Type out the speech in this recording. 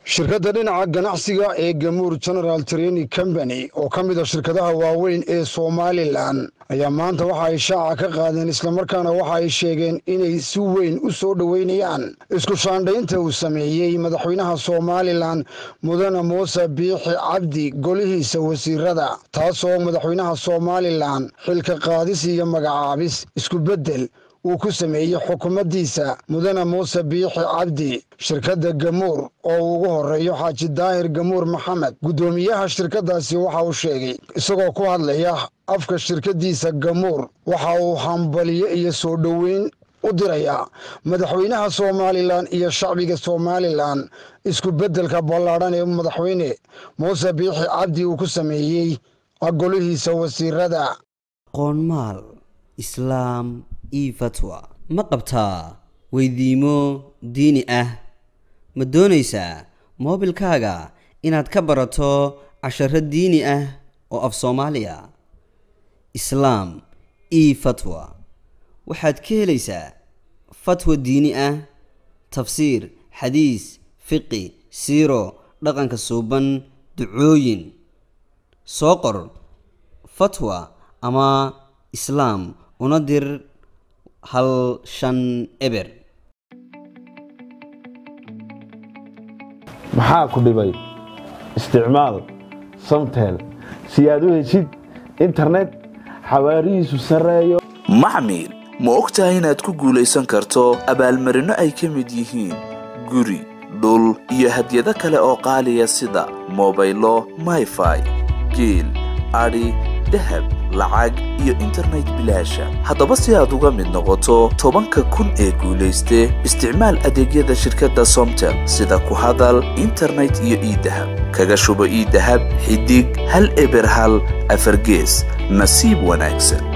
shirkadda dhinaca ganacsiga ee gamuur general training company oo ka mid a shirkadaha waaweyn ee somalilan ayaa maanta waxa ay shaaca ka qaadeen islamarkaana waxa ay sheegeen inay si weyn u soo dhoweynayaan isku shaandhaynta uu sameeyey madaxweynaha somalilan mudane muuse biixi cabdi golihiisa wasiirada taasoo madaxweynaha somalilan xilka qaadis iyo magacaabis isku beddel uu ku sameeyey xukuumaddiisa mudane muuse biixi cabdi shirkadda gamuur oo uu ugu horeeyo xaaji daahir gamuur maxamed guddoomiyaha shirkaddaasi waxa uu sheegay isagoo ku hadlaya afka shirkaddiisa gamuur waxa uu hambaliyo iyo soo dhoweyn u dirayaa madaxweynaha somalilan iyo shacbiga somalilan isku beddelka ballaadhan ee madaxweyne muuse biixi cabdi uu ku sameeyey golihiisa wasiirada qoonmaal islaam io fatwa ma qabtaa weydiimo diini ah ma doonaysaa moobilkaaga inaad ka barato casharo diini ah oo af soomaaliya islaam io fatwa waxaad ka helaysaa fatwa diini ah tafsiir xadiis fiqi siiro dhaqanka suuban ducooyin soo qor fatwa ama islaam una dir hal shan eber maxaa ku dhibay isticmaal samtel si aad u heshid internet xawaarihiisu sarreeyo maxmil ma og tahay inaad ku guulaysan karto abaalmarinno ay ka mid yihiin guri dhul iyo hadyado kale oo qaaliya sida mobaylo mayfai geel adhi dahab lacag iyo internet bilaasha haddaba si aad uga mid noqoto tobanka kun ee guulayste isticmaal adeegyada shirkadda somtel sida ku hadal internet iyo iidahab kaga shubo iidahab xidig hal eber hal afargees nasiib wanaagsan